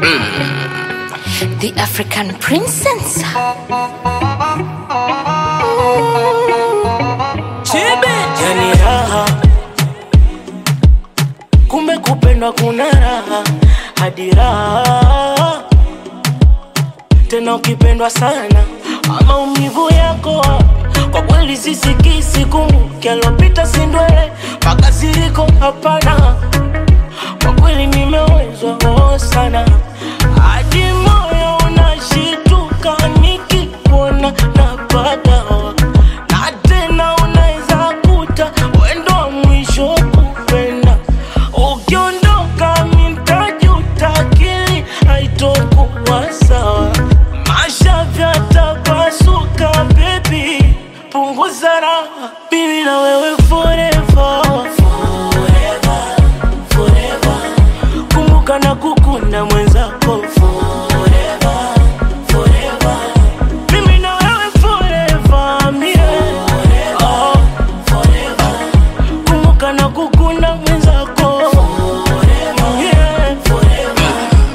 The African princess. yani raha kumbe kupendwa kuna raha hadi raha tena ukipendwa sana maumivu yako kwa kweli sisikisi kumbuke alopita sindwele mpaka ziriko hapana kwa kweli nimewezwa oh sana hadi moyo unashituka nikikuona napata na tena unaweza kuta wendo wa mwisho kupenda ukiondoka mitajuta akili haitokuwa sawa masha vyatapasuka bebi punguza raha mimi na wewe forever forever forever kumbuka na kukunda mwenzako forever forever mimi na wewe forever mie oh, forever kumbuka na kukunda mwenzako yeah, forever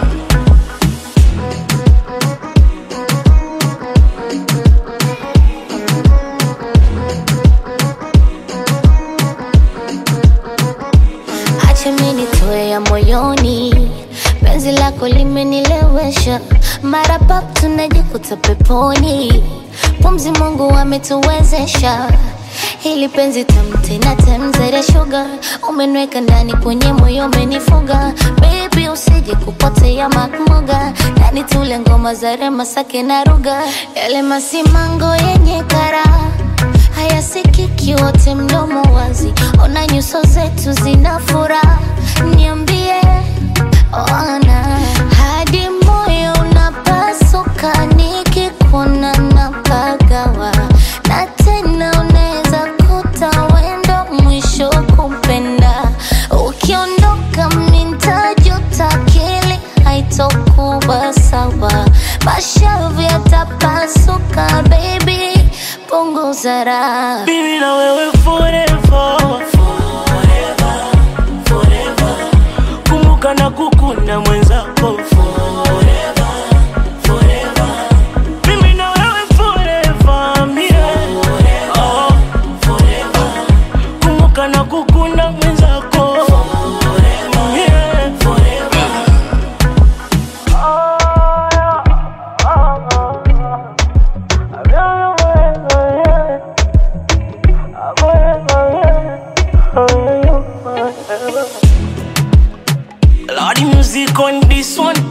Acha mimi nitoe ya moyoni, penzi lako limenilewesha, mara pap tunajikuta peponi, pumzi Mungu ametuwezesha hili penzi tamu tena temzere sugar, umenweka ndani kwenye moyo umenifuga, baby usije kupotea makmuga, ndani tule ngoma za rema sake na ruga, yale masimango yenye karaha hayasikiki wote mdomo wazi, ona nyuso zetu zina furaha, niambie ona hadi moyo unapasuka nikikuona napagawa, na tena unaweza kuta wendo mwisho kupenda, ukiondoka mintajuta, akili haitokuwa sawa, mashavu yatapasuka baby, punguza raha mimi na wewe forever forever forever kumbuka na kukunda mwenzako forever forever mimi na wewe forever mie oh, forever kumbuka na kukunda mwenzako yeah, forever Lordy music on this one